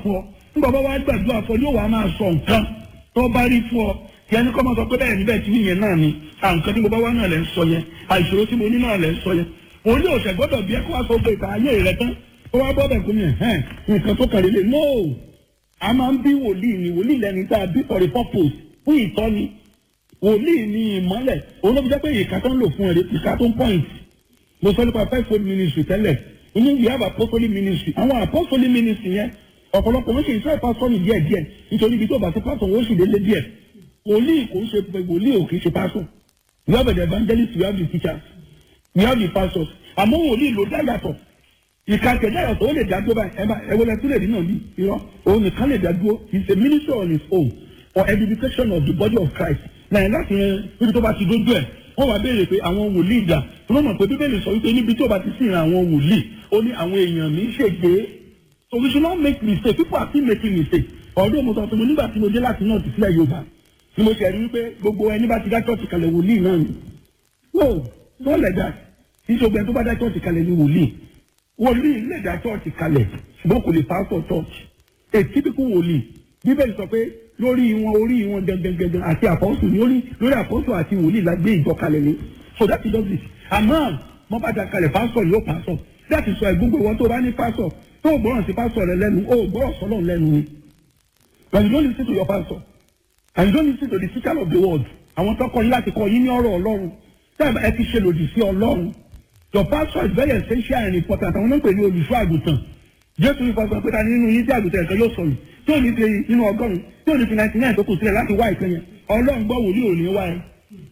fún ọ nígbà bá wá gbàdúrà fún ọ yóò wá máa sọ nǹkan tó bá rí fún ọ tí ẹni kọ́ máa sọ pé bẹ́ẹ̀ níbẹ̀ tí yìnyẹn náà ni à nǹkan tí mo bá wá náà lẹ́ ń sọ yẹn àìṣòro tí mo ní náà lẹ́ ń sọ yẹn òun ní òṣè gbọ́dọ̀ bí ẹ kó wá sọ pé ìta ayé rẹ tán ó wá bọ́ bẹ̀ kó mi ẹ̀hẹ́n nǹkan tó kàn lélẹ̀ no a máa ń bí wòlíì ni wòlíì lẹni tá a bí for a purpose fún ìtọ́ni wòlíì ni ìmọ́lẹ̀ òun ló fi jẹ́ pé ìka tó ń lò fún ẹ̀rẹ́ ìka tó ń point mo sọ nípa fivefold ministry tẹ́lẹ̀ inú we have apostolic ministry àwọn apostolic ministry yẹn ọ̀pọ̀lọpọ̀ wọ́n ṣe ìfẹ́ pásítọ̀nì díẹ̀ díẹ̀ nítorí ibi tó bá ti pásítọ̀ wọ́n sì délé díẹ̀ wòlíì kò ń ṣe wòlíì ò kì í ṣe pásítọ̀ we have the evangelists we have the teachers we have the pastors àmọ́ wòlíì ló dá yàtọ̀ ìka tẹ̀lé yàtọ̀ ó lè dá dúró báyìí ẹ̀ma ẹ̀wọ̀lẹ̀ tó lè rí náà bí irọ́ òun nìkan lè dá dúró he is a minister on his own for edification of the body of Christ náà láti rìn níbi tó bá ti dójú ẹ̀ wọ́n wá béèrè pé àwọn wòlíì ìjà wọ́n mọ̀ pé bíbélì sọ wípé níbi tó bá ti sìn àwọn wòlíì ó ní àwọn èèyàn mi ṣègbè so we should not make mistake people are still making mistake ọ̀dọ́ mo sọ fún mi nígbà tí mo dé láti náà ti sílẹ̀ Yorùbá ni mo ṣe rí wípé gbogbo ẹni bá ti dá church kalẹ̀ wòlíì náà ni no not like that kì í ṣe ọgbẹ́ tó bá dá church kalẹ̀ ni wòlíì wòlíì lè dá church kalẹ̀ ṣùgbọ́n kò lè pastor church a typical wòlíì bíbélì sọ pé lórí wọn orí wọn gangan àti àpọ́sù ní orí lórí àpọ́sù àti wòlíì la gbé ìjọ kalẹ̀ ni so that is it àmọ́ wọ́n bá dá kalẹ̀ pastor yóò pastor that is why gbogbo ìwọ tó bá ní pastor tó o gbọ́ràn sí pastor rẹ lẹ́nu o gbọ́ràn sọ́lọ́ lẹ́nu ni but you don't listen to your pastor and you don't listen to the teacher of the word àwọn tó kọ́ yín láti kọ́ yín ní ọ̀rọ̀ ọlọ́run táyà ẹ ti ṣe lòdì sí ọlọ́run your pastor is very essential and important àwọn náà pè ní olùṣọ́ àgùntàn jésù ní fọsọ pé ta nínú yín tí àgùntàn ẹ̀kan yóò sọnù tí ò ní fi inú ọgọ́rùn tí ò ní fi ninety nine tó kù sílẹ̀ láti wá ìkan yẹn ọlọ́run gbọ́ wòlíì ò ní wá ẹ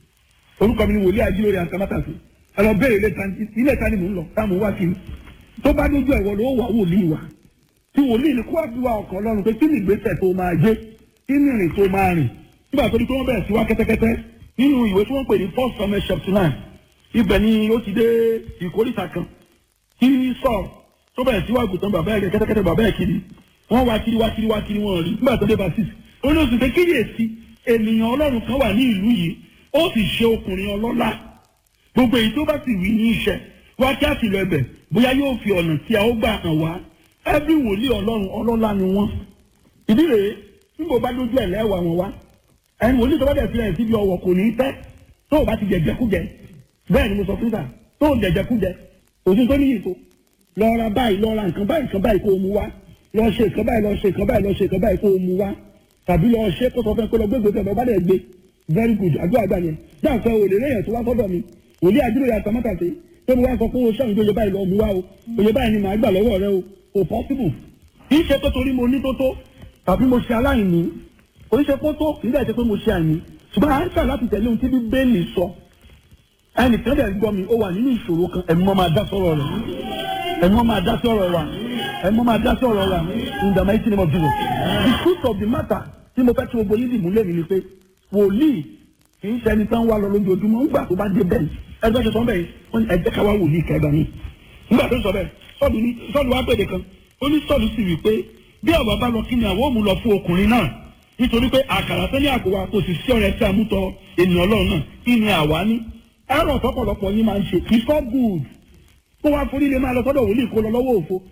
orúkọ mi ni wòlíì ajílórí àtàmátàsí ẹ lọ béèrè ilé ìta ni mò ń lọ táwọn wá kiri tó bá dójú ẹ̀wọ̀ ló wà wòlíì wa tí wòlíì ni kó wá fi wá ọkàn ọlọ́run pé kí ni ìgbésẹ̀ tó máa gbé kí ni ìrìn tó máa rìn nígbà tó di pé wọ́n bẹ̀rẹ̀ sí wá kẹ́tẹ́kẹ́tẹ́ nínú ìwé tí wọ́n pè ní first Samuel chapter nine ibẹ̀ ni ó ti dé ìkórìtà kan kí sọ tó bẹ̀rẹ̀ sí wá gùtàn bàbá ẹ̀ kẹ́tẹ́kẹ́tẹ́ bàbá ẹ̀ kiri wọ́n wá kiri wá kiri wá kiri wọ́n rí nígbà tó dé basis ó ní oṣù pé kíyèsí ènìyàn ọlọ́run kan wà ní ìlú yìí ó sì ṣe ọkùnrin ọlọ́lá gbogbo èyí tó bá sì wí ní iṣẹ́ wá kí á sì lọ ẹbẹ̀ bóyá yóò fi ọ̀nà tí a ó gbà hàn wá ẹbí wòlíì ọlọ́run ọlọ́lá ni wọ́n ìdí rèé tí mo bá dójú ẹ̀ lẹ́wà wọn wá ẹni wòlíì tó bá dẹ̀ sílẹ̀ síbi ọwọ́ kò ní í tẹ́ tó o bá ti jẹjẹkújẹ bẹ́ẹ̀ ni mo sọ fún ta tó o jẹjẹkújẹ òsín tó níyì tó lọ ra báyìí lọ ra nǹkan báyìí nǹkan báyìí kó o mú wá lọ ṣe nǹkan báyìí lọ ṣe nǹkan báyìí lọ ṣe nǹkan báyìí kó o mú wá tàbí lọ ṣe kó sọ fẹ́ pé lọ gbégbé tẹ̀ bá dẹ̀ gbé very good àdúrà gbà yẹn dáǹfẹ́ òlè lẹ́yìn tó wá sọ́dọ̀ mi òlé àdúrà yàtọ̀ mọ́tàṣe tó mo wá sọ pé o ṣọ́yìn tó yẹ báyìí lọ mú wá o òye báyìí ni màá gbà lọ́wọ́ rẹ o kò possible kì í ṣe pé torí mo ní tó tó tàbí mo ṣe aláìní kò í ṣe pé tó kì í dẹ̀ ṣe pé mo ṣe àìní ṣùgbọ́n à ń ṣà láti tẹ̀lé ohun tí bíbélì sọ ẹnìkan dẹ̀ gbọ́ mi ó wà nínú ìṣòro kan ẹ̀mí mọ́ máa dá sọ̀rọ̀ rẹ̀ ẹ̀mí mọ́ máa dá sọ̀rọ̀ wa ẹ̀mí mọ́ máa dá sọ̀rọ̀ wa in the mighty name of Jesus the truth of the matter tí mo fẹ́ tí gbogbo yín dì mú lẹ́mi ni pé wòlíì kì í ṣẹni tán wá lọ lójoojúmọ́ ńgbà tó bá dé bẹ́ẹ̀ ẹgbẹ́ ṣe sọ bẹ́ẹ̀ wọ́n ní ẹjẹ́ ká wá wòlíì kẹgbà ní. ńgbà tó sọ bẹ́ẹ̀ sọ́ọ̀lù ní sọ́ọ̀lù wá pèdè kan ó ní sọ́ọ̀lù sì wí pé bí ọ̀bà bá lọ kí ni àwọn òmù lọ fún ọkùnrin náà nítorí pé àkàrà tó ní àkówá kò sì sí ọ̀rẹ́ tí a mú tọ ènìyàn ọlọ́run náà kí ni àwa ní. ẹ̀rọ tọ́pọ̀lọpọ̀ yín máa ń ṣe it's not good kó wá forí lè máa lọ sọ́dọ̀ wòlíì kó lọ lọ́wọ́ òfo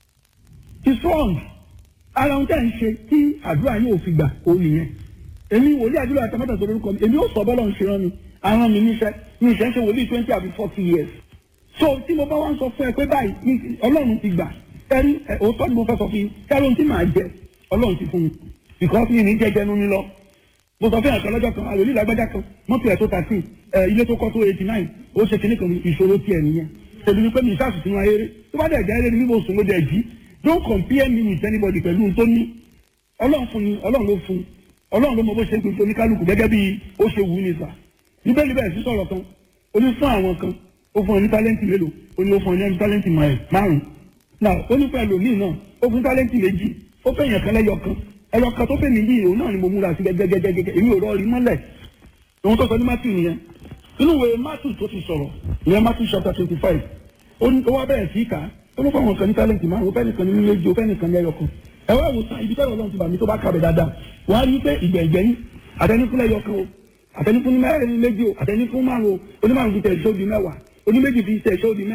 it's wrong ara ohun tẹ́ ń ṣe tí àdúrà yóò fi gbà ó nìyẹn èmi wòlíì àdúrà àtàmọ́tà tó lórúkọ mi èmi ó sọ bọ́lọ̀ ń ṣe rán mi aràn mi níṣẹ́ mi ìṣẹ́ ń ṣe wòlíì twenty àbí forty years so tí mo bá wá ń sọ fún ẹ pé báyìí ọlọ́run ti gbà ẹrí òótọ́ ni mo fẹ́ sọ fún yín kẹ́rọ ohun tí màá jẹ ọlọ́run ti fún mi because mi ní jẹjẹ nu mi lọ mo sọ fún ẹ̀ka lọ́jọ́ kan àlòlí ìlágbájá kan mọ́tò ẹ̀ tó thirteen ẹ̀ ilé tó kọ́ tó eighty nine ó ṣe kínní kan ìṣòro tiẹ̀ nìyẹn tẹ̀lé ni pé mi ìṣàṣù sínú ayére tó bá dẹ̀ jẹ́ eré ni bí mo sùn ló dẹ̀ jí don't compare me with anybody pẹ̀lú ohun tó ní ọlọ́run fún ni ọlọ́run ló fún ọlọ́run ló mọ bó ṣe ń pè fún oníkálukú gẹ́gẹ́ bí ó ṣe wù ú ní sà níbẹ̀lì bẹ́ẹ̀ sí sọ̀rọ̀ kan ó ní fún àwọn kan ó fún ọ ní tálẹ́ǹtì mélòó ó ní ó fún ọ ní tálẹ́ǹtì márùn náà ó ní pẹ̀lú míì náà ó fún tálẹ́ǹtì méjì ó fẹ́ yàn kan lẹ́yọ kan ẹyọ kan tó fẹ́ mi yìí òun náà ni mo múra sí gẹ́gẹ́gẹ́gẹ́ èmi ò rọrí mọ́lẹ̀ òun tó sọ ní Matthew nìyẹn inú ìwé Matthew tó ti sọ̀rọ̀ ìyẹn Matthew chapter twenty five ó wá bẹ̀rẹ̀ sí ká ó ló fún àwọn kan ní tálẹ́ǹtì márùn ó fẹ́ nìkan ní méjì ó fẹ́ nìkan ní ẹyọ kan ẹ wá wò sàn ibi tẹ́lẹ̀ ọlọ́run ti bà mí tó bá kàbẹ̀ dáadáa wọ́n á rí pé ìgbẹ̀gbẹ̀yìn àtẹnifúnlẹ̀ yọ kan o àtẹnifún mẹ́rin méjì o àtẹnifún márùn o onímọ̀rún fi tẹ̀ ṣó di mẹ́wàá oníméjì fi tẹ̀ ṣó di mẹ́rin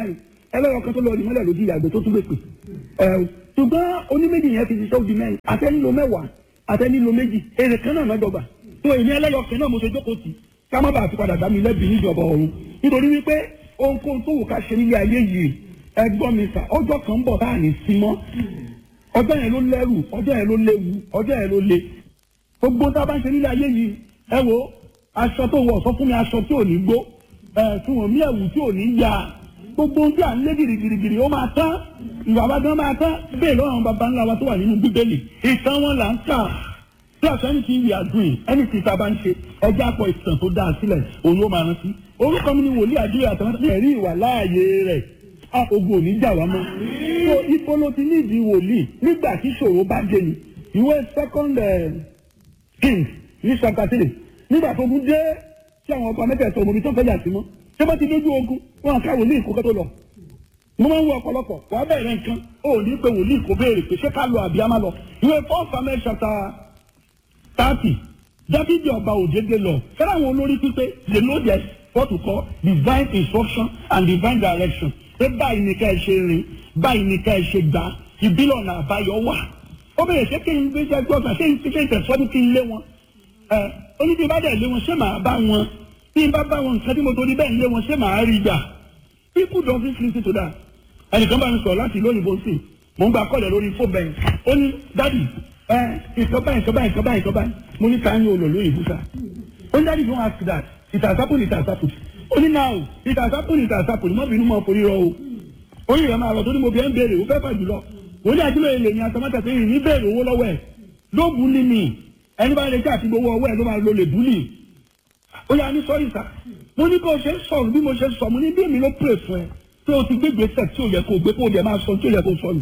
ẹlẹ́yọ̀ kan tó lọ ìmọ́lẹ̀ lójú ìyàgbẹ́ tó tún lè pè ẹ̀ ṣùgbọ́n oníméjì yẹn ti ṣiṣẹ́ òbí mẹ́rin àtẹ́nílò mẹ́wàá àtẹ́nílò méjì èrè kan náà lọ́dọ̀gbà tó èmi ẹlẹ́yọ̀ kan náà mo ṣe jókòó tì ká má bàa fi padà dá mi lẹ́bi níjọba ọ̀run nítorí wípé ohunkóhun tó wù ká ṣe nílé ayé yìí ẹgbọ́n mi sà ọjọ́ kan ń bọ̀ tá à ní sí mọ́ ọjọ́ yẹn ló lẹ́rù ọjọ́ yẹn ló léwu ọjọ́ yẹn ló le gbogbo tá a bá ń ṣe nílé ayé yìí ẹ wo aṣọ tó wọ̀ sọ fún mi aṣọ tí ò ní gbó ẹ fún wọn mí ẹ̀wù tí ò ní ya gbogbo ohun tí à ń lé girigirigiri ó máa tán ìwà wa gan máa tán bẹ́ẹ̀ lọ́wọ́ àwọn baba ńlá wa tó wà nínú bíbélì ìtàn wọn là ń kà tí àṣẹ́ni ti wí àdúyìn ẹni tí ìta bá ń ṣe ẹjẹ́ àpọ̀ ìtàn tó dáa sílẹ̀ òun ló máa rántí orúkọ mi ni wòlíì àdúyìn àtàwọn ẹ̀rí ìwà láàyè rẹ̀ a ogun ò ní jà wá mọ́ so ibo ló ti nídìí wòlíì nígbà tí ìṣòro bá dé ni ìwé second king ní chapter three nígbà tó ogun dé tí àwọn ọba mẹ́tẹ̀ẹ̀sọ ọmọ mi tó fẹ́ yà sí mọ́ ṣé bá ti dójú ogun wọn ká wòlíì kó kẹ́tọ́ lọ mo máa ń wọ ọ̀pọ̀lọpọ̀ wàá bẹ̀rẹ̀ nǹkan ó ní pé wòlíì kò béèrè pé ṣé ká lọ àbí á má lọ ìwé four samuel chapter thirty dábìdì ọba òjèdè lọ fẹ́ràn àwọn olórí pípé they know their what to call divine instruction and divine direction pé báyìí ni ká ẹ ṣe rìn báyìí ni ká ẹ ṣe gbà ìbílẹ̀ ọ̀nà àbáyọ wà ó bẹ̀rẹ̀ ṣé kí n gbé jẹ́ gbọ́dọ̀ ṣé n ti ṣe ìtẹ̀sọ́dún kí n lé wọn ẹ oníbi bá dẹ̀ lé wọn ṣé màá bá wọn bí n bá bá wọn nǹkan tí mo torí bẹ́ẹ̀ lé wọn ṣé màá rí gbà people don't fit listen to that ẹnìkan bá mi sọ̀rọ̀ láti ìlú òyìnbó sí mò ń gba kọ́lẹ̀ lórí fóònù bẹ́ẹ̀ ó ní dádì ẹ ìkan báyìí ìkan báyìí ìkan báyìí ìkan báyìí mo ní ká ń yọ olùlú òyìnbó sá ó ní dádì don't ask that it has happened it has happened ó ní now it has happened it has happened mọ́ bínú mọ́ forí rọ o orí rẹ̀ máa rọ̀ tó ní mo bí ẹ́ ń béèrè ó fẹ́ fà jùlọ wọ́n ní àdúrà ilé ní atamátà tó yìí ní béèrè owó lọ́wọ́ ẹ̀ ló bù ní mi ẹni bá lè jẹ́ àti gbowó ọwọ́ ẹ̀ ló máa lo lè bù ní. ó yà ní sọ́rí sá mo ní bó ṣe ń sọ̀rọ̀ bí mo ṣe ń sọ mo ní bí èmi ló pè fún ẹ pé o ti gbé gbèsè tí o yẹ kó o gbé kó o dẹ̀ máa sọ tí o yẹ kó o sọ nù.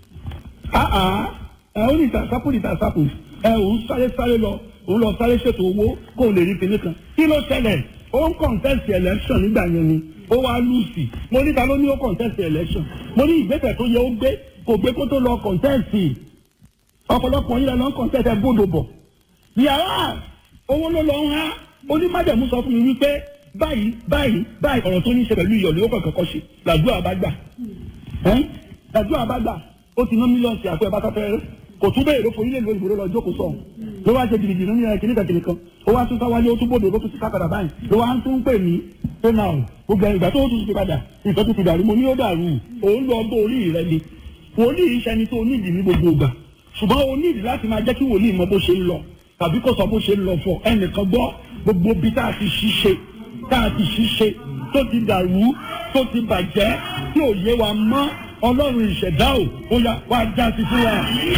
àà ẹ ó ní ìtàsápò ní ìtàsápò ẹ ò ń sáré sáré lọ ò ń lọ sáré ṣètò owó kó o lè rí pinnu kan kí ló ṣẹlẹ̀ ó ń contest election nígbà yẹn ni ó wá lùsì mo ní ta ló ní ó contest election mo ní ìgbésẹ̀ tó yẹ ó gbé kò gbé kó tó lọ contest ọ̀pọ̀lọpọ̀ yín lọ ń contest ẹ gbọ́dọ̀ bọ̀ yàrá owó ló lọ ń há onímọ̀dẹ̀mú sọ fún mi wípé báyìí báyìí báyìí ọ̀rọ̀ tó ní í ṣe pẹ̀lú iyọ̀ ló kọ̀ọ̀kan kọ́ ṣe làdúrà bá gbà làdúrà bá gbà ó ti ná mílíọ̀nù sí àpò ẹ̀ bá tọ́ fẹ́rẹ́ kò tún bẹ́ẹ̀ ló forí lè lo ìgboro lọ jókòó sọ̀ ló wá ṣe gidigidi nínú ẹ̀ kìnnìkan kìnnìkan ó wá tún sáwálé ó tún bòdò ló tún ti kákàdà báyìí ló wá tún pè mí pé náà gbogbo ìgbà tó tún ti padà nǹkan tó ti dàrú mo ní ó dàrú òun lọ bó orí rẹ ni wòlíì iṣẹ́ ni tó nídìí ní gbogbo ìgbà ṣùgbọ́n o nídìí láti máa jẹ́ kí wòlíì mọ bó ṣe ń lọ tàbí kó sọ bó ṣe ń lọ fọ ẹnìkan gbọ́ gbogbo bí tá a ti ṣiṣe tá a ti ṣiṣe tó ti dàrú tó ti bàjẹ́ tí ò yé wa mọ́ ọlọ́run ìṣẹ̀dá ò ó yá wá já sí fún wa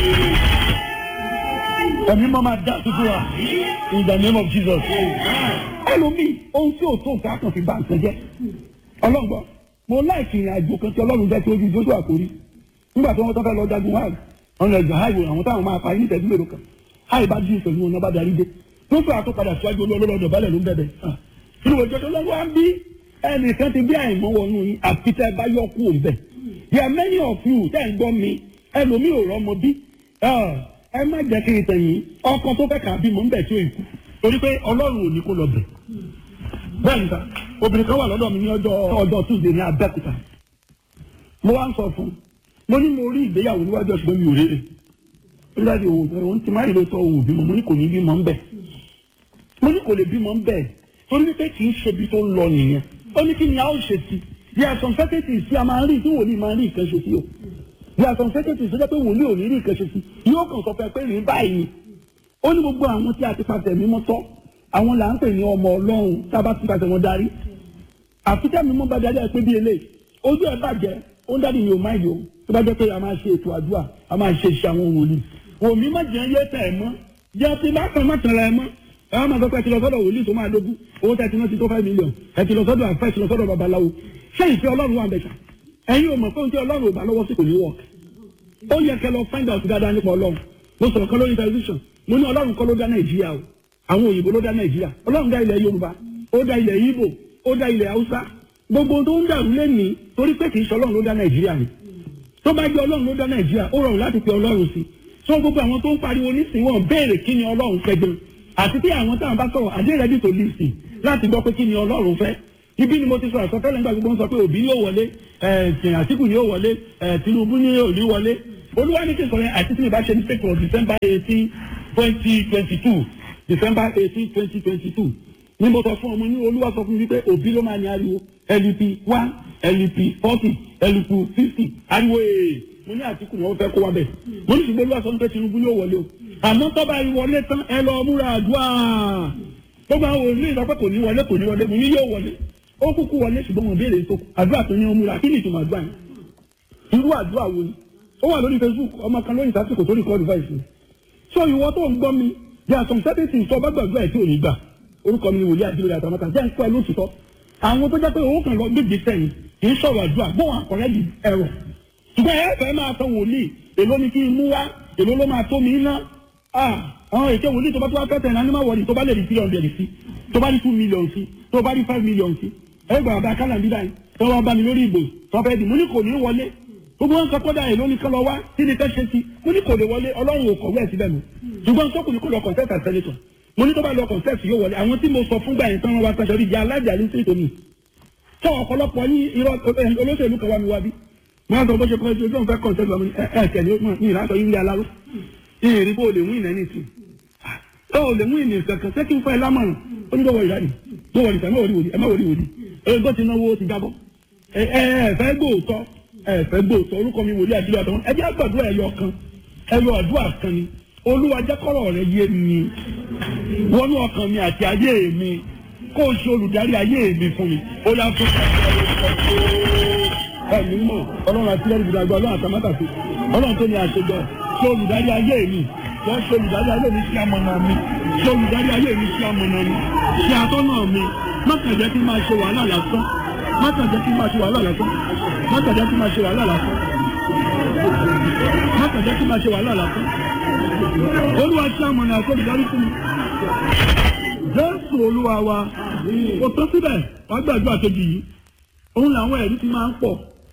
ẹ̀mí mọ́ máa já sí fún wa in the name of Jesus ẹlòmíì ohun tí ò tó nǹkan kan fi bá nǹkan jẹ́ ọlọ́gbọ́n mo láìsí ìrìn àjò kan tí ọlọ́run jẹ́ tí ojú ìjókòó àkórí nígbà tí wọ́n tọ́ fẹ́ lọ jagun wáàlì ọ̀nà ẹ̀jọ̀ háìwò àwọn táwọn máa parí nítẹ̀jú mélòó kan háì bá dín ìpẹ̀lú wọn bá darí dé tó fẹ́ àtó padà síwájú olólọ́dọ̀ balẹ̀ ló ń bẹ̀bẹ̀ inú òjò tó lọ́wọ́ á bí ẹnìkan ti bí àìmọ́ wọnú yín àfi tẹ́ ẹ bá yọ kú òun bẹ̀ yà many of you tẹ́ ẹ gbọ́ mi ẹlòmíì ò rọ́mọ bí ẹ má jẹ́ kí n tẹ̀yìn ọkọ tó fẹ́ kà á bímọ ń bẹ̀ tí ó ikú torí pé ọlọ́run ò ní kó lọ bẹ̀ bẹ́ẹ̀ níta obìnrin kan wà lọ́dọ̀ mi ní ọjọ́ ọjọ́ tuesday ní abẹ́òkúta mo wá ń sọ fún un mo ní mo rí ìgbéyàwó níwájú ọ̀ṣùgbọ́n mi ò rere nígbàdí òwò òun ti máa ń lò tọ́ òwò bímọ mo ní kò ní bímọ ń bẹ̀ mo ní kò lè bímọ ń bẹ̀ torí wípé kì í ṣe ibi tó ń lọ nìyẹn ó ní kí ni a ó ṣe sí there are some certainties tí a máa ń rí tí wòlíì máa ń rí nǹkan ṣe sí o there are some certainties tó jẹ́ pé wòlíì ò ní rí nǹkan ṣe sí yóò kàn sọ fẹ́ pé rí báyìí ó ní gbogbo àwọn tí a ti pàṣẹ mímọ́ tọ́ àwọn là ń pè ní ọmọ ọlọ́run tá a bá ti pàṣẹ wọn darí àfikẹ́ mímọ́ bá darí ẹ pé bí eléyìí ojú ẹ bàjẹ́ ó ń dádì mi ò máa yọ tó bá jẹ́ pé a máa ṣe ètò àdúrà a máa ṣe iṣẹ́ àwọn wòlíì wòmí má jẹ́ yé tẹ̀ ẹ̀ mọ́ jẹ́ ti bá kan má tẹ̀lé ẹ̀ mọ́ ẹ máa sọ pé ẹ ti lọ sọ́dọ̀ wòlíì tó máa dógún owó tẹ̀ ti náà ti tó five million ẹ ti lọ sọ́dọ̀ àfẹ́ ẹ ti lọ sọ́dọ̀ babaláwo ṣé ìfẹ́ ọlọ́run wà bẹ̀ṣà ẹ̀yin ò mọ̀ pé ohun tí ọlọ́run ò bá lọ́wọ́ sí kò ní wọ̀ ó yẹ kẹ́ lọ find out dáadáa nípa ọlọ́run mo sọ̀rọ̀ kan lórí television mo ní ọlọ́run kọ́ ló dá nàìjíríà o àwọn òyìnbó ló dá nàìjíríà ọlọ́run dá ilẹ̀ yorùbá ó dá ilẹ̀ ìgbò ó dá ilẹ̀ haúsá gbogbo tó ń dàrú lẹ́nìí torí pé kì í ṣe ọlọ́run ló dá nàìjíríà ni tó bá jẹ́ ọlọ́run ló dá nàìjíríà ó rọrùn láti pe ọlọ́run sí so gbogbo àwọn tó ń pariwo nísìnyí wọn béèrè kí ni ọlọ́run fẹ́ gan àti tí àwọn táwọn bá sọ̀rọ̀ àdé ready to listen láti gbọ́ pé kí ni ọlọ́run fẹ́ ibi ni mo ti sọ àsọtẹ́lẹ̀ nígbà gbogbo ń sọ pé òbí yóò wọlé ẹ̀sìn àtìkù yóò wọlé ẹ̀ tinubu ni yóò ní wọlé olúwa ní kí n sọ yẹn àti tí mi bá ṣe mistake for december eighteen twenty twenty two december eighteen twenty twenty two ní mo sọ fún ọmọ ní olúwa sọ fún mi pé òbí ló máa ní ariwo lup one lup forty lup fifty ariwo ee mo ní àtìkù ni wọ́n fẹ́ kó wa bẹ̀ mo ní ṣùgbọ́n olúwa sọ pé tinubu yóò wọlé o àmọ́ tọ́ba yìí wọlé tán ẹ lọ múra àdúrà gbogbo àwọn òní ìsọpẹ́ kò ní wọlé kò ní wọlé mo ní yóò wọlé ó kúkú wọlé ṣùgbọ́n mo béèrè tó àdúrà tó ní ó múra kí ni ìtumọ̀ àdúrà yẹn irú àdúrà wo ni ó wà lórí facebook ọmọ kan lóyìn sásìkò tó record voice mi so ìwọ tó ń gbọ́ mi there are some certain things tó bá gbàgbọ́ ẹ̀ tí ò ní gbà orúkọ mi ni wòlíì àdúrà àtàmọ́ta jẹ́ ń pẹ́ lóṣìṣọ́ àwọn tó jẹ́ pé owó kan lọ gbègbè sẹ́yìn kì í sọ̀rọ̀ àdúrà gbọ́n àkọ́rẹ́ di ẹ̀rọ ṣùgbọ́n ẹ fẹ́ máa sọ wòlíì èló ni kí n mú wá èló ló máa tó mi ná àwọn èké wòlíì tó bá tó wá fẹ́ tẹ̀ ní animal wọ̀lì tó bá lè di three hundred sí tó bá di two million sí tó bá di five million sí ẹgbẹ́ àbá kálá bí báyìí tó wá bá mi lórí ìbò tó fẹ́ di mo ní kò ní wọlé gbogbo wọn sọ kódà èló ni kán lọ wá kí ni fẹ́ ṣe sí mo ní kò lè wọlé ọlọ́run ò kọ̀wé ẹ̀ síbẹ̀ mi ṣùgbọ́n sọ́kùnrin kò lọ contest as senator mo ní tó bá lọ contest yóò wọlé àwọn tí mo sọ fúngbà yẹn tán wọn wá sọsọ rí jẹ alájà ní sí tòmí tó ọ̀pọ̀lọpọ̀ yín irọ́ olóṣèlú kan wá mi wá bí wọn sọ bó ṣe kọ́ ẹjọ́ fẹ́ contest wọn ẹ ẹ tẹ̀lé ní ìlànà yín lé aláró ìrìn bó lè mú ìnà ní ìsìn tó o lè mú ìnà kankan ṣé kí n fẹ́ ẹ lámọ̀ràn ó ní lọ́wọ́ ìyáàdì tó wọlé ẹ má wọlé wòlí ẹ má wọlé wòlí ẹ gbọ́ ti náwó ti jábọ́ ẹ ẹ fẹ́ gbóòótọ́ ẹ fẹ́ gbóòótọ́ orúkọ mi wòlíì àdúrà tán ẹ jẹ́ àgbàdo ẹ̀yọ kan ẹ̀yọ àdúrà kan ni olúwa jẹ́ kọ́rọ̀ rẹ yé mi wọnú ọkàn mi àti ayé mi kó o ṣe olùdarí ayé mi fún mi ó yá fún ẹ̀mí mọ̀ ọlọ́run àti ẹ̀rí ìdàgbà ọlọ́run àtàmátàsí ọlọ́run tó ní àṣejọ ṣe olùdarí ayé mi wọ́n ṣe olùdarí ayé mi sí amọ̀nà mi ṣe olùdarí ayé mi sí amọ̀nà mi ṣe àtọ́nà mi má kàn jẹ́ kí n máa ṣe wàhálà lásán má kàn jẹ́ kí n máa ṣe wàhálà lásán má kàn jẹ́ kí n máa ṣe wàhálà lásán má kàn jẹ́ kí n máa ṣe wàhálà lásán olúwa ṣe amọ̀nà àti olùdarí fún mi jésù olúwa wa kò tó síbẹ̀ wàá gbàdúrà kejì yìí òun làwọn ẹ̀rí ti máa ń pọ̀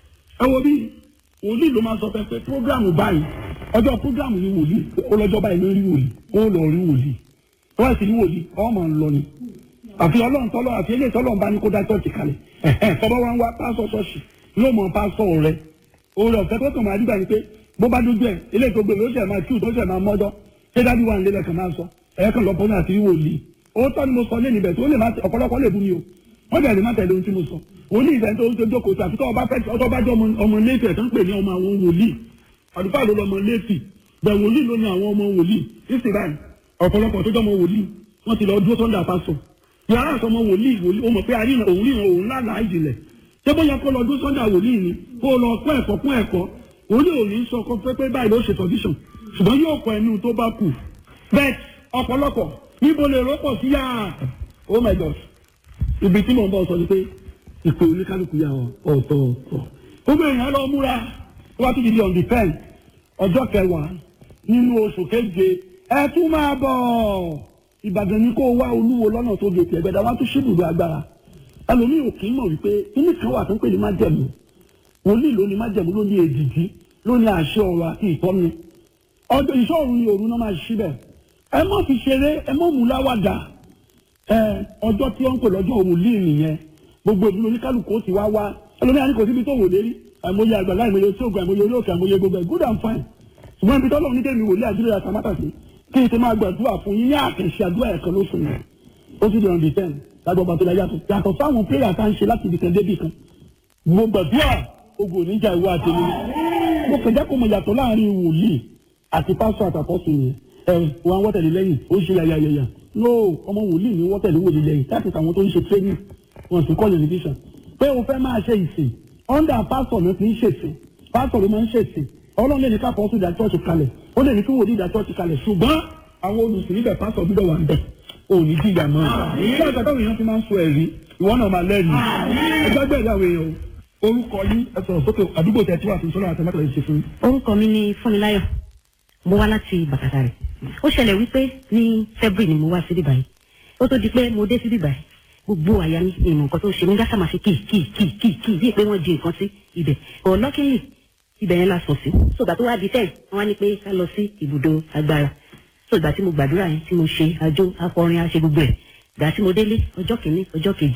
ẹ wo bí wòlíì ló máa sọ fẹ́ pé prógrámù báyìí ọjọ́ prógrámù yìí wòlíì ó lọ́jọ́ báyìí ló rí wòlíì ó lọ rí wòlíì wọ́n sì rí wòlíì ọmọ ń lọ ni àfi ọlọ́run tọ́lọ́ àfi eléyìí tọ́lọ́run bá ní kó dá chọ́ọ̀chì kalẹ̀ ẹ̀hẹ́n tọ́lọ́ wa ń wá pásọ̀ ṣọ́ọ̀ṣì yóò mọ pásọ̀ rẹ oore ọ̀fẹ́ tó kàn máa dìgbà ni pé bó bá dójú ẹ̀ eléyìí tó gbé ló ṣẹ̀ máa kíw tó ṣẹ̀ máa mọ́jọ́ ṣé dájú wà nílẹ̀ kan máa sọ ẹ̀yẹ́ kan lọ́pọ̀ náà àti rí wòlíì òótọ́ ni mo sọ lé níbẹ̀ tó lè má ọ̀pọ̀lọpọ̀ lè bú mi o wọ́n bẹ̀rẹ̀ má tẹ̀lé ohun tí mo sọ òní ìfẹ́ tó ń ṣe jókòó sí àfi tó ọba fẹ́ ọtọ́ bá jẹ́ ọmọ lẹ́fì ẹ̀ tó ń pè ní ọmọ àwọn wòlíì àdúgbò ló lọmọ lẹ́fì bẹ̀ wòlíì ló ní àwọn ọmọ wòlíì ìsìn báyìí ọ̀pọ̀lọpọ̀ tó jọmọ wòlíì wọ́n ti lọ dúró sọ́ndà pásọ̀ yàrá àsọmọ wòlíì wòlíì ó mọ̀ pé àrí òun ríran òun lánàá ìjìnlẹ̀ ṣé bóyá kó lọ dúró sọ́ndà wòlíì ni kó lọ kọ́ ẹ̀kọ́ kún ẹ̀kọ́ wòlíì ò ní sọ pé pé báyìí ló ṣe tọ́díṣàn ṣùgbọ́n yóò kọ ẹnu tó bá kù bẹ́ẹ̀ ọ̀pọ̀lọpọ̀ níbo lè rọ́pọ̀ sí yàrá oh my god ibi tí mò ń bọ̀ sọ ni pé ìpè oníkálukú yà ọ̀tọ̀ọ̀tọ̀ gbogbo èèyàn lọ múra wá tó ti di on the ten ọjọ́ kẹwàá nínú oṣù keje ẹ tún máa bọ̀ ìbàdàn ni kó wá olúwo lọ́nà tó gé tiẹ̀ gbẹ̀dá wá tún ṣíbùdó agbára ẹlòmíì ò kì í mọ̀ wípé kíní kan wà tó ń pè ní májẹ̀mú wòlíì ló ní májẹ̀mú ló ní èdìdí ló ní àṣẹ ọ̀rọ̀ àti ìtọ́ni ọjọ́ ìṣòro ni òru náà máa ṣí bẹ̀ ẹ má fi ṣeré ẹ má mú láwàdà ẹ ọjọ́ tí wọ́n ń pè lọ́jọ́ wòlíì nìyẹn gbogbo ìdúró oníkálukú ó sì wá wá ẹlòmíì àní kò síbi tó wò lérí àìmọye àgbàlá àìmọye tí ògùn àìmọye olóòkè àìmọye gbogbo ẹ̀ good and fine ṣùgbọ́n ibi tọ́lọ́ onídé mi wòlíì àdúrà àtàmátàsí kí n ti máa gbàdúrà fún yín ní àkànṣe àdúrà ẹ̀kan lóṣù yẹn ó sì di on the ten lágbó ọba tó la yàtọ̀ yàtọ̀ sáwọn prayer tá à ń ṣe láti ibìkan débì kan mo gbàdúrà ogun oníjà ìwọ àtẹnu mo kàn jẹ́ kó mo yàtọ̀ láàrin wòlíì àti pásítọ̀ àtàkọ́sù yẹn ẹ wọn wọ́tẹ̀lẹ̀ lẹ́yìn ó ṣe yàyàyàyà no ọmọ wòlíì ni wọ́tẹ̀lẹ̀ wòlíì lẹ́yìn láti tàwọn tó ń ṣe training wọn sì kọ́ television pé o fẹ́ máa ṣe ìsìn under pásítọ̀ ló fi ń ṣèsìn pásítọ̀ ló máa ń ṣèsìn ọlọ́run lè ní ká pọ́sù ìdá chọ́ọ̀chì kalẹ̀ ó lè ní kí wòlíì ìdá chọ́ọ̀chì kalẹ̀ ṣùgbọ́n àwọn olùsìn níbẹ̀ pásítọ̀ gbọ́dọ̀ wà níbẹ̀ ò ní jìyà mọ́ ṣé àgbà táwọn èèyàn ti máa ń sọ ẹ̀rí ìwọ náà máa lẹ́rìí ẹgbẹ́ gbẹ̀rẹ̀ àwọn èèyàn orúkọ yín ẹ sọ̀rọ̀ sókè àdúgbò tẹ̀ tí wà fún sọ́lá àtẹ̀mẹ́tẹ̀ lè ṣe fún yín. orúkọ mi ni fúnmiláyọ̀ mo wá láti bàkàtà rẹ̀ ó ṣẹlẹ̀ wípé ní february ni mo wá síbí báyìí ó tó di pé mo dé síbí báyìí gbogbo àyà mi ìmọ̀ nǹkan tó ṣe mí gásà máa ṣe kì kì kì kì kì bíi pé wọ́n di nǹkan sí ibẹ̀ ọ̀lọ́kìnrin ibẹ̀ yẹn la sùn sí sọgbà tó wá di tẹ̀ wọ́n á ní pé ká lọ sí ibùdó agbára sọgbà tí mo gbàdúrà yẹn tí mo ṣe àjò akọrin àṣe gbogbo ẹ̀ gbà tí mo délé ọjọ́ kìíní ọjọ́ kejì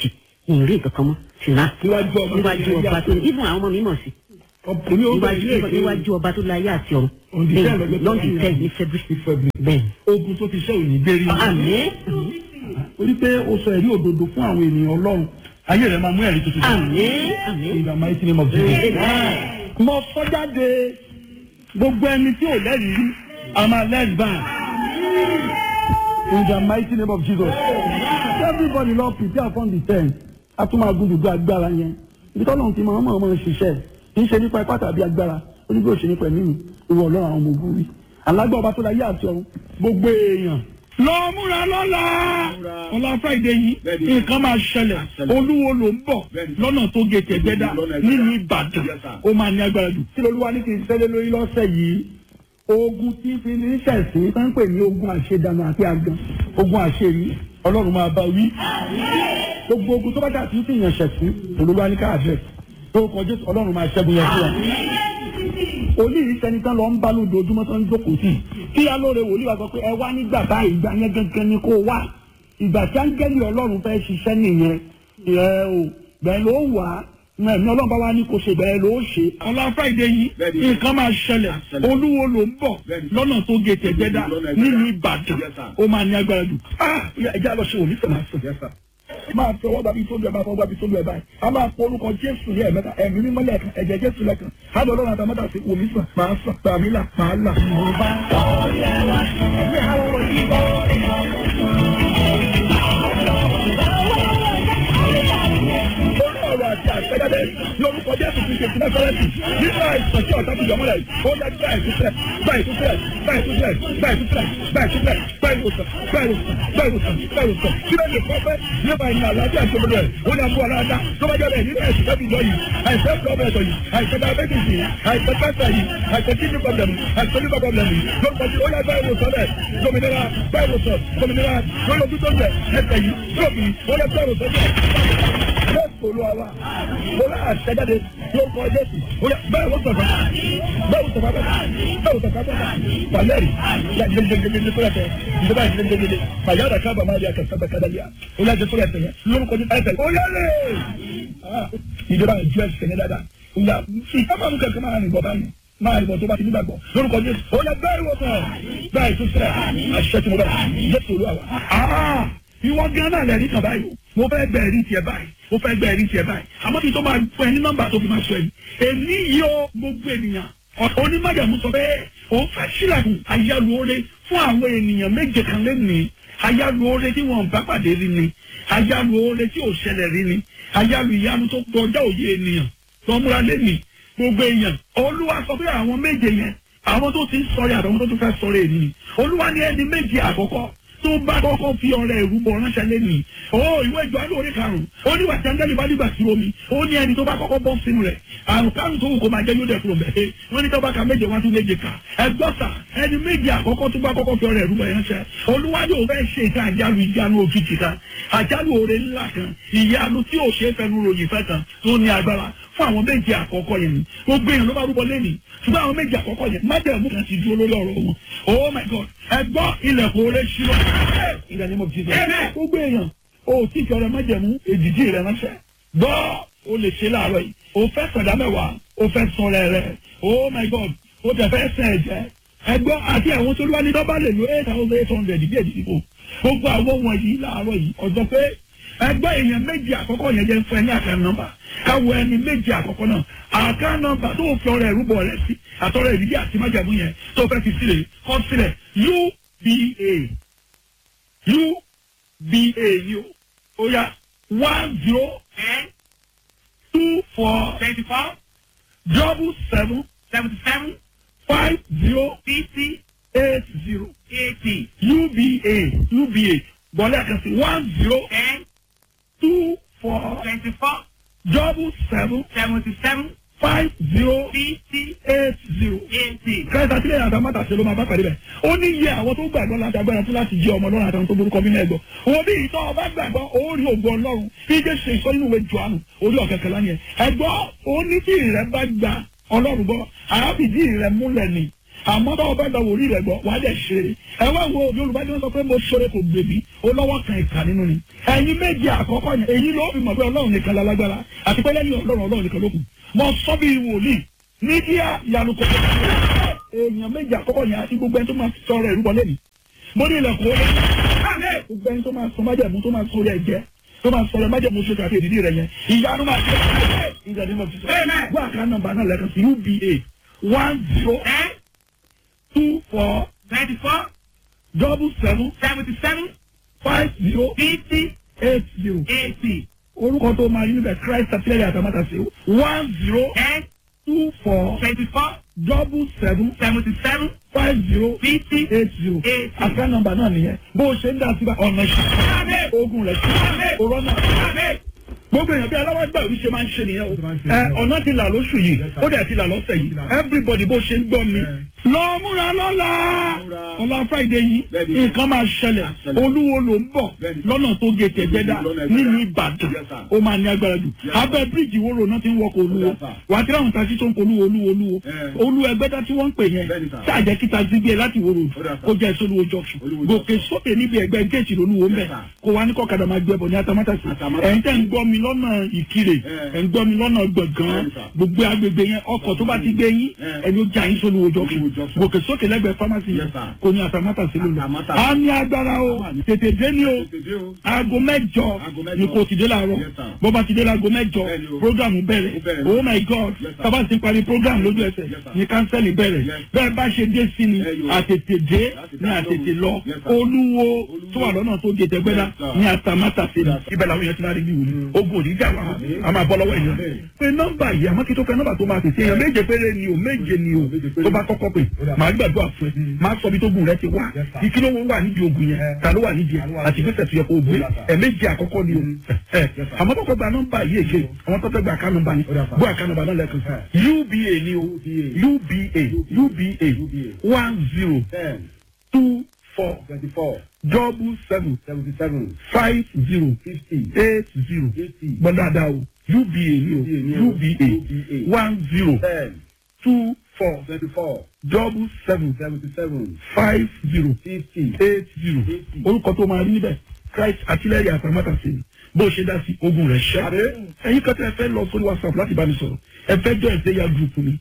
ìrìn nǹkan kan mọ́ tìǹà níwájú ọba níwájú ọba tó ibùn àwọn ọmọ mi mọ̀ sí èmi ò bẹ̀rẹ̀ níwájú ilé ìgbé níwájú ọba tó láyé àti ọ̀run On the ten lọ́jọ́ tó lọ́ndì wáyé. ten ní february ní February. bẹ́ẹ̀ ogun tó ti ṣẹ́ òní gbérí àmín orí pé o sọ ẹ̀rí òdodo fún àwọn ènìyàn ọlọ́run ayé rẹ̀ máa mú ẹ̀rí tuntun jáde. àmín àmín in the mighty name of Jesus. mo sọ jáde gbogbo ẹni tí ò lẹ́rìí rí a máa lẹ́rìí báyìí in the mighty name of Jesus. everybody lọ prepare for the ten a tún máa gun dùdú agbára yẹn ibi tọ́lọ́run ti máa ń mọ̀ ọ́n ṣiṣẹ́ kì í ṣe nípa ipá tàbí agbára ó ní bí ó ṣe nípa ẹ̀mí mi ìwọ ọlọ́run àwọn ọmọ ogun rí alágbá ọba tó láyé àti ọ̀run gbogbo èèyàn. lọ múra lọ́la ọlá friday yìí nǹkan máa ṣẹlẹ̀ olúwo ló ń bọ̀ lọ́nà tó gé tẹ̀gbẹ́dá nínú ìbàdàn ó máa ní agbára jù. kí lolúwa ní kí n ṣẹlẹ̀ lórí lọ́sẹ̀ yìí ogun tí fi ní ṣẹ̀sìn tó ń pè ní ogun àṣedànù àti àgàn ogun àṣerí ọlọ́run máa bá wí. gbogbo ogun tó bá dà tí fi yàn ṣẹ̀sìn olúwa ní káàbẹ̀ tó kọjú ọlọ́run máa ṣẹ́gun yẹn fún wa wòlíì sẹni tán lọ ń bá lójoojúmọ́ tán ń jókòó sí kí alóore wòlíì wa sọ pé ẹ wá nígbà báyìí ìgbà yẹn gangan ni kó wá ìgbà tí áńgẹ́lì ọlọ́run fẹ́ ṣiṣẹ́ nìyẹn ẹ o bẹ́ẹ̀ ló wà á ẹ̀mí ọlọ́run bá wá ní kó ṣe bẹ́ẹ̀ ló ṣe. ọlá friday yìí nǹkan máa ṣẹlẹ̀ olúwo ló ń bọ̀ lọ́nà tó gé tẹ̀gbẹ́dá nínú ìbàdàn ó máa ní agbára jù. ẹja lọ ṣe òní fẹ̀ máa sùn máa fi ọwọ́ bàbí tóbi ẹ̀ máa fọwọ́ bàbí tóbi ẹ̀ báyìí a máa pọ orúkọ jésù ní ẹ̀mẹ́ta ẹ̀mí mímọ́ lẹ́ẹ̀kan ẹ̀jẹ̀ jésù lẹ́ẹ̀kan á lọ lọ́rùn àtàmọ́tà sí omi sàn máa sàn tàbí là máa là mo bá. ẹ̀mí àwọn ọmọ yìí bọ́. lórí ọ̀rọ̀ àti àtẹ́jáde lórúkọ jésù ti ṣe ti nẹ́sọ̀rẹ́sì nínú àìsàn tí ọ̀tá ti yọmọ rẹ̀ ó yá gbá ìtúsílẹ̀ gbá ìtúsílẹ̀ gbá ìtúsílẹ̀ gbá ìtúsílẹ̀ gbá ìtúsílẹ̀ gbá ìwòsàn gbá ìwòsàn gbá ìwòsàn gbá ìwòsàn síbẹ̀ lè kọ́ fẹ́ nípa ìrìn àlàáfíà tó gbọdọ̀ ẹ̀ ó ní àbúrò aláàdá tó bá jẹ́ bẹ́ẹ̀ nínú ẹ̀sìn tẹ́bí lọ yìí àìsàn pọ́blẹ̀tọ̀ yìí àìsàn diabetes yìí àìsàn cancer yìí àìsàn kidney problem yìí àìsàn liver problem yìí lórúkọ tí ó yá gbá ìwòsàn rẹ̀ lómìnira gbá ìwòsàn lómìnira lórí ojú tó ń bẹ̀ ẹsẹ̀ yìí lóògùn yìí ó yá gbá ìwòsàn rẹ̀ jésù olúwa mo rà àṣẹjáde lórúkọ jésù bẹ́ẹ̀ wọ́n sọ̀tọ̀ bẹ́ẹ̀ wọ́n sọ̀tọ̀ bẹ́ẹ̀ wọ́n sọ̀tọ̀ bẹ́ẹ̀ pàlẹ́rì gbẹgbẹgbẹgbẹ tó yàtọ̀ ìjọba ìgbẹgbẹgbẹ pàyàrá kábà máa di àkàtà kàdàlíà ó yàtọ̀ tó yàtọ̀ yẹn lórúkọ jésù ẹsẹ̀ ó yẹlẹ̀ ìjọba ìjọ ẹsẹ̀ ní dáadáa ó yà ìjọba mú kẹ̀kẹ́ máa rìn bọ̀ báyìí máa rìn bọ̀ tó bá ti nígbàgbọ́ lórúkọ jésù ó yà bẹ́ẹ̀ wọ́n sọ̀ bẹ́ẹ̀ tó sẹ̀ àṣẹ tí mo bẹ̀ jésù olúwa wa ìwọ gan náà lẹ́rìí kan báyìí mo fẹ́ gbẹ ẹ̀rí tiẹ̀ báyìí mo fẹ́ gbẹ ẹ̀rí tiẹ̀ báyìí àmọ́ kí n tó máa fún ẹ ní nọ́mbà tó fi máa sọ ẹ̀yìn èmi yìí ó gbogbo ènìyàn onímọ̀jàmú sọ pé òun fẹ́ sílẹ̀kùn ayálùore fún àwọn ènìyàn méje kan lẹ́nìí ayálùore tí wọ́n bá pàdé rí ni ayálùore tí ò ṣẹlẹ̀ rí ni ayálù ìyanu tó kọjá òye ènìyàn tó múra lẹ́nìí gbogbo èèyàn olúwa sọ pé àwọn méje yẹn àwọn tó ti ń sọ̀rọ̀ àtàwọn tó tún fẹ́ sọ̀rọ̀ ènìyàn olúwa ní ẹni méje àkọ́kọ́ tó bá kọ́kọ́ fi ọ̀rẹ́ ìrúbọ ránṣẹ́ lẹ́nu o ìwé ìjọ alẹ́ orí karùn-ún ó ní wàtí angẹ́lì bá dìgbà sí omi ó ní ẹni tó bá kọ́kọ́ bọ́ sínú rẹ̀ àrùn kárùn tó wù kó máa jẹ́ yóò dẹ̀ kúrò mẹ́ẹ̀ wọ́n ní tó bá ka méje wọ́n tún méje kà ẹgbọ́sà ẹni méje àkọ́kọ́ tó bá kọ́kọ́ fi ọ̀rẹ́ ìrúbọ ránṣẹ́ olúwa yóò fẹ́ ṣe ìta àjálù ìjánu òjijì kan àjálù oore ńlá kan ìyanu tí ò ṣe é fẹnu ròyìn fẹ́ kan tó ní agbára fún àwọn méje àkọ́kọ́ yẹn ni gbogbo èèyàn ló bá rúbọ lẹ́nìí ṣùgbọ́n àwọn méje àkọ́kọ́ yẹn májẹ̀mú kan ti dúró lórí ọ̀rọ̀ wọn oh my god ẹ gbọ́ ilẹ̀kùn oore ṣílọ ilẹ̀ ni mo fi ṣe gbogbo èèyàn o tí ìfẹ́ ọ̀rẹ́ májẹ̀mú èjìjì rẹ ránṣẹ́ gbọ́ o lè ṣe láàárọ̀ yìí o fẹ́ sọ̀dá mẹ́wàá o fẹ́ sọ̀rọ̀ rẹ oh my god o tẹ̀ fẹ́ sẹ̀ ẹ̀jẹ̀ ẹ gbọ́ àti àwọn tó lúwa ní dọ́bà lè lo eight thousand eight hundred bí èdè ìdìbò gbogbo àwọn wọ̀nyí láàárọ̀ yìí ọ̀dọ́ pé ẹgbẹ́ èèyàn méjì àkọ́kọ́ yẹn jẹ́ fún ẹ ní àká nọ́mbà káwọ ẹni méjì àkọ́kọ́ náà àká nọ́mbà tó fi ọrẹ ìrúbọ rẹ sí àtọrẹ ìdílé àti májàmú yẹn tó fẹ́ fi sílẹ̀ kọ́ sílẹ̀ uba uba ni o ó yá one zero ten two four twenty four double seven seventy seven five zero fifty eight zero eighty uba uba bọ́lá kan sí one zero ten two four twenty four double seven seventy seven five zero fifty eight zero. eighty. kẹta sílẹ̀ àtàwọn mọ́tà ṣe ló máa bá pàdé bẹ̀. ó ní iye àwọn tó gbàgbọ́ láti agbára fún láti jẹ́ ọmọ ọlọ́run àtàwọn tó borúkọ mímọ́ ẹ̀gbọ́. òun bí ìtọ́ ọba gbàgbọ́ ó rí ògùn ọlọ́run bí jẹ́ ṣe ìsọ nínú ìwé jọ̀ánù orí ọ̀kẹ́kẹ́ lánìí ẹ̀. ẹ̀gbọ́ ó ní tí ìrẹ́ bá gba ọlọ́run gbọ́ àábìdí ìrẹ́ múlẹ̀ ni àmọ́ báwo bá gba wòlíì rẹ̀ gbọ́ wà á dẹ̀ ṣeré ẹ wá wo yorùbá tí wọ́n sọ pé mo ṣoore kò gbèbí ó lọ́wọ́ kan ìkà nínú ni ẹ̀yin méjì àkọ́kọ́ yẹn èyí ló fi mọ̀ pé ọlọ́run nìkan lálágbára àti pé lẹ́yìn ọlọ́run ọlọ́run nìkan ló kù mo sọ bí wòlíì mídíà ìyanu kò èèyàn méjì àkọ́kọ́ yẹn àti gbogbo ẹni tó máa sọ̀rọ̀ ìrúbọ lẹ́nu mo ní ilẹ̀kùn ó lé gbogbo ẹni tó máa sọ májẹ̀mú tó máa sọ rẹ̀ jẹ́ tó máa sọ̀rọ̀ májẹ̀mú sókè àti èdìdí rẹ̀ yẹn ìyanu máa ṣe ìgbà ní mo fi sọ wọ́n àká nọ́mbà náà lẹ́kan sí uba one zero ten two four twenty four double seven seventy seven five zero fifty eight zero eighty orúkọ tó máa yí níbẹ̀ christ àtìlẹ́yìn àtàmátà sí one zero ten two four twenty four double seven seventy seven five zero fifty eight zero eight àká nọ́mbà náà nìyẹn bó o ṣe ń dá síbà ọ̀nà ìṣẹ́ ogun rẹ̀ sí òrọ́ náà gbogbo èèyàn bí aláwọ̀ gbà wí ṣe máa ń ṣe nìyẹn o ẹ ọ̀nà ti là lóṣù yìí ó dẹ̀ ti là lọ́sẹ̀ yìí everybody bó ṣe ń gbọ́ mi. lọ múra lọ́la ọ̀la friday yìí nǹkan máa ṣẹlẹ̀ olúwo ló ń bọ̀ lọ́nà tó gé tẹ̀gbẹ́dá nínú ìbàdàn ó máa ní agbára jù abẹ́ bíríìjì wo ròná ti ń wọkọ̀ olúwo wàá tí ráhùn taxi tó ń kọ olúwo olúwo olúwo olú ẹgbẹ́dá tí wọ́n ń pè yẹn ṣáàjẹ́ kí taxi gbé láti wo road kó jẹ́ sólúwo junction gòkè sókè níbi ẹgbẹ́ géètì lolúwo ń bẹ̀ kó wá ní kọ́kadà máa gbẹ bọ̀ ní atamátàsí ẹ̀yin tẹ́ ń gbọ́ mi lọ́nà ìkirè ẹ̀ ń gbọ́ mi lọ́nà gbọ̀ngàn gbogbo agbègbè yẹn ọkọ̀ tó bá ti gbé yín ẹni ó já yín sólúwo junction gòkè sókè lẹ́gbẹ̀ẹ́ pharmacy yẹn kò ní atamátàsí ló lọ. a ní agbára o tètè dé ní o aago mẹ́jọ ni kò ti dé láàárọ̀ bó bá ti dé láago mẹ́jọ programu bẹ̀rẹ̀ oh my god tábà ti parí program lójú ẹsẹ̀ ní kánsẹ́lì bẹ̀rẹ̀ bẹ́ẹ̀ bá ṣe dé sí ni àtètè dé ní àtètè lọ olúwo tó wà lọ́nà tó gètè gbẹ́dá ní atamátàsí ni ibẹ̀ làwọn èèyàn ti máa rí bí wòlíì ogun òní jà wá a máa bọ́ lọ́wọ́ èèyàn pé nọ́mbà yìí àmọ́ kí tó fẹ́ nọ́mbà tó máa tètè èèyàn méje péré ni o méje ni o tó bá kọ́kọ́ pè máa gbàdúrà fún ẹ máa sọ bí tó gùn rẹ ti wá ìkí ló wà nídìí ogun yẹn ta ló wà nídìí ẹ àti gbèsè tó yẹ kó o gbé ẹ méje àkọ́kọ́ ni o ẹ àmọ́ tó fẹ́ gba nọ́mbà yìí èké àwọn tó fẹ́ gba àká nọ́mbà ni gbọ́ àká nọ́mbà náà lẹ́kùn uba ni o uba uba one zero two four twenty-four double seven seventy-seven five zero fifty eight zero eighty gbọ́dọ̀dá o uba ni o uba one zero ten two four twenty-four double seven seventy-seven five zero fifty eight zero orúkọ tó máa rí níbẹ̀ christ àtìlẹ́yìn àtàmátà sí ni bó ṣe dá sí ogun rẹ̀ ṣẹ́ ẹ̀yin kan tẹ́ ẹ fẹ́ lọ sórí whatsapp láti bá mi sọ̀rọ̀ ẹ fẹ́ jọ ẹ̀sẹ̀ ya group mi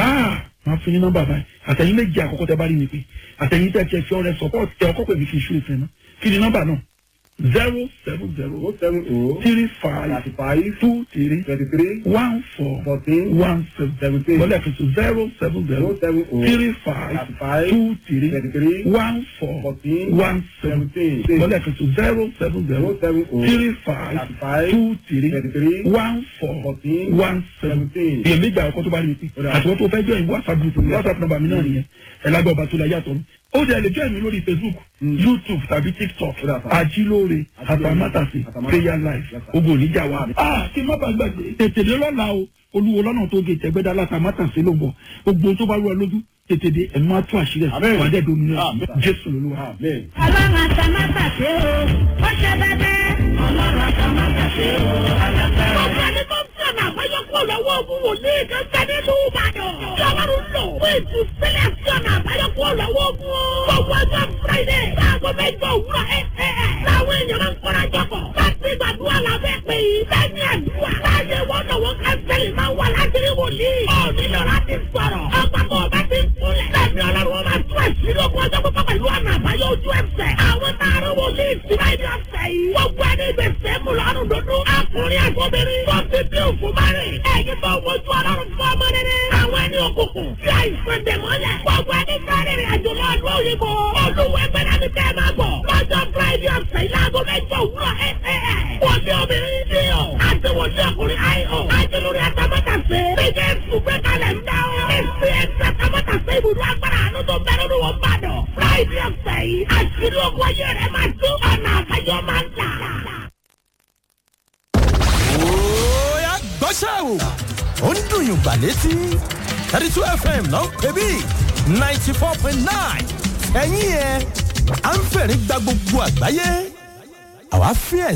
máa fún yín nọ́mbà báyìí àtẹ̀yìn méjì àkọ́kọ́ tẹ́ bá rí mi pé àtẹ̀yìn tẹ́ ẹ fi ọrẹ support tẹ ọkọ́ pè mí kí n ṣú ìfẹ́ náà kí ni nọ́mbà náà zero seven zero oh seven oh three five thirty-five two three twenty-three one four fourteen one seven seventeen wọlé ẹ̀fẹ̀ tó zero seven zero oh seven oh three five thirty-five two three twenty-three one four fourteen one seven seventeen wọlé ẹ̀fẹ̀ tó zero seven zero oh seven oh three five thirty-five two three twenty-three one four fourteen one seven seventeen èyí méjì àwọn kan tó bá rí mi pé àti wọn tó fẹ́ jọ ìwé whatsapp group mi whatsapp number mi náà nìyẹn ẹ̀ lágbà ọba tó la yàtọ̀ mi ó dẹ̀ lè jọ ìmí lórí facebook youtube tàbí tiktok Ó dà fún. ajílóore àtàmátàsí Àtàmátàsé. prayer life Yes, sir. ogun oníjà wa. a kí n má bàa gbàgbé tètè dé lọ́la o olúwo lọ́nà tó gé tẹ̀gbẹ́dá látàmátàsí ló ń bọ̀ gbogbo tó bá rú ẹ lójú tètè dé ẹ̀ máa tún àṣírí ẹ̀ Amen. wà á dẹ̀ domi náà Amen. jésù lolúwa. amen. ọlọ́run àtàmátàsé o ó ṣe bẹ́bẹ́. ọlọ́run àtàmátàsé o alágbára. ọ̀gá ni kò fi ọ̀nà àbáyọ kúrò lọ́wọ́ ogun wòlíì kan tẹ́ nínú ìbàdàn. tí ọlọ́run lò fún ìtúsílẹ̀ sí ọ̀nà àbáyọ kúrò lọ́wọ́ ogun o. gbogbo ọjọ́ friday láago mẹ́jọ òwúrọ̀ ẹ̀ ẹ̀ ẹ̀. láwọn èèyàn máa ń kọ́ra jọpọ̀. láti gbàdúrà lábẹ́ pé lẹ́yìn àdúrà. láyé wọn lọ́wọ́ kánsẹ́lì máa wà láti rí wòlíì. ó nílò láti sọ̀rọ̀. ọgbà kò bá ti kúnlẹ̀. lẹ́yìn ọlọ́run wọn máa tún àṣírí ogun ọjọ́ pípọ́ pẹ̀lú ọ̀nà àbáyọ ojú ẹsẹ̀. àwọn tààrà wòlíì ìsìnká ìdí ọ̀sẹ̀ yìí. gbogbo ẹni gbèsè mú lọ́rùn dúdú. akùnrin àgbọ̀bìnrin. tó ti bí òkú márìn. ẹ̀yin tó wojú ọlọ́run fún ọmọ rere. àwọn ẹni òkùnkùn. tí àìsàn dè mọ́lẹ̀. gbogbo ẹni fẹ́rẹ̀ rìn àjò lọ ọdún òyìnbó. olúwẹ̀ gbẹ́dá ni kẹ́ ẹ máa bọ̀. lọ́jọ́ friday ọ̀sẹ̀ yìí láago mẹ́jọ òwúrọ̀ ẹ̀ ẹ̀ ẹ̀. wòlíì obìnrin ní o. àti wòlíì ọkùnrin àìhàn. àti lórí àtàmọ́tàsé. bíjẹ́ ìfúgbẹ́ kalẹ̀ ń dá o. èsì ẹ̀sì àtàmọ́tàsé ibùdó agbára àánú tó bẹ̀rẹ̀ ní wọn bá dọ̀. friday ọ̀sẹ̀ yìí. àṣírí ogun ayé rẹ̀ máa tú. ọ̀nà àbáyọ máa ń là. Oya gbọ́ṣẹ́ o. Ó ń dùn yùn gbà létí. thirty two FM ló ń pè bí ninety four point nine. Ẹ̀yin yẹn, à ń fẹ̀rí gba gbogbo àgbáyé. Àwa fíẹ̀